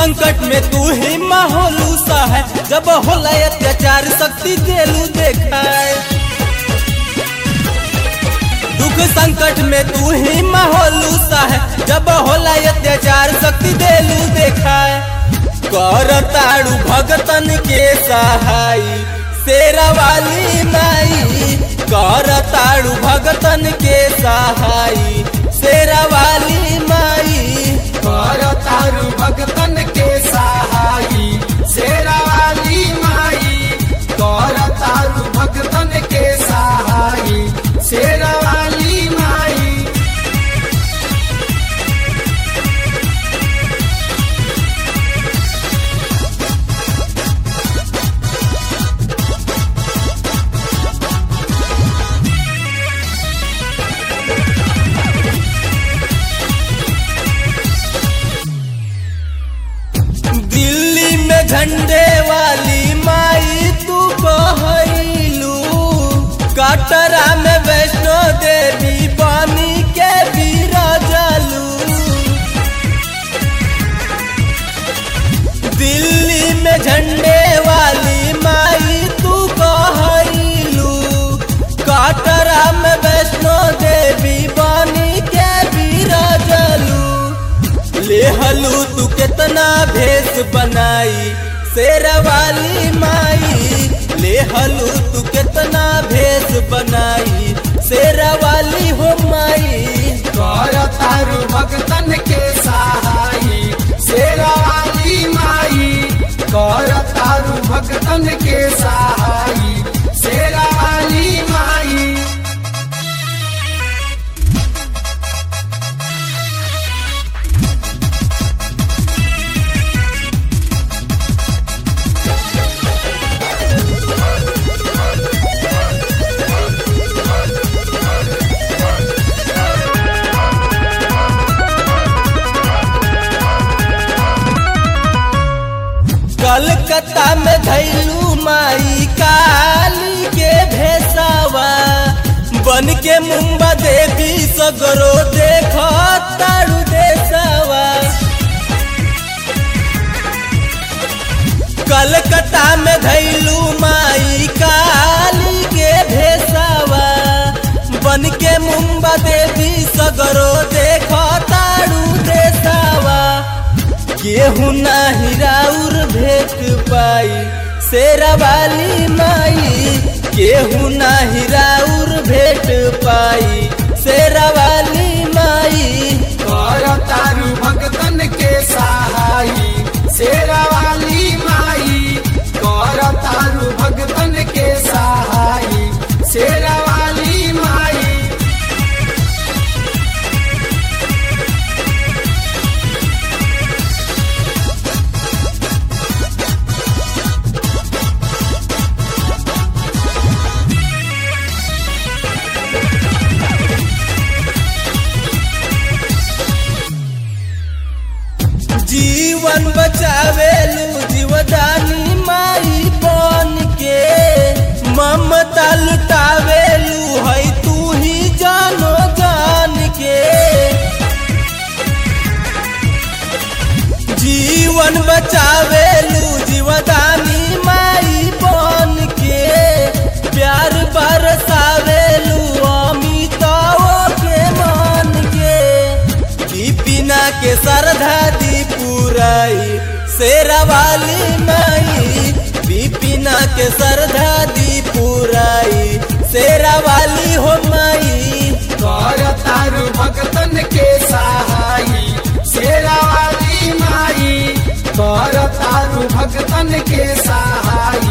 संकट में तू ही माहौलू सा है जब होला अत्याचार शक्ति देलू देखाए दुख संकट में तू ही माहौलू सा है जब होला अत्याचार शक्ति देलू देखाए कर ताड़ू भगतन के सहाय शेरा वाली माई कर ताड़ू भगतन के सहाय शेरा वाली माई कर तारू भगतन के सहाई शेरा वाली माई कर तारू भगतन के सहाई शेरा वाली माई दिल्ली में झंडे वाली माई तू कहलू कटरा में वैष्णो देवी पानी के बिराजलू दिल्ली में झंडे वाली माई तू कहलू कटरा में वैष्णो देवी पानी के बिराजलू लेहलू तू कितना भेष बनाई शेरा वाली माई लेहलू तू कितना भेष बनाई शेरा वाली हो माई कर तारू भगतन के सहाई शेरा वाली माई कर तारू भगतन के सहाई शेरा वाली माई कलकत्ता में धैलू माई काली के भेसावा बन के मुंबा देवी सगरो देख तारू देसावा कलकत्ता में धैलू माई काली के भेसावा बन के मुंबा देवी सगरो देख तारू देसावा केहू नाही राउर भेट पाई शेरा वाली माई केहू नाही राउर भेट पाई शेरा वाली माई कर तारू भगतन के सहाई शेरा वाली माई कर तारू भगतन के सहाई शेरा वाली माई जीवन बचावेलू जीवदानी माई बन के ममता लुटावेलू है तू ही जानो जान के जीवन बचावेलू जीवदानी माई बन के प्यार बरसावेलू अमिताओ के मान के दीपिना के श्रद्धा दी पुराई शेरा वाली माई दीपिना के श्रद्धा दी पुराई शेरा वाली हो माई कर तारू भगतन के सहाई शेरा वाली माई कर तारू भगतन के सहाई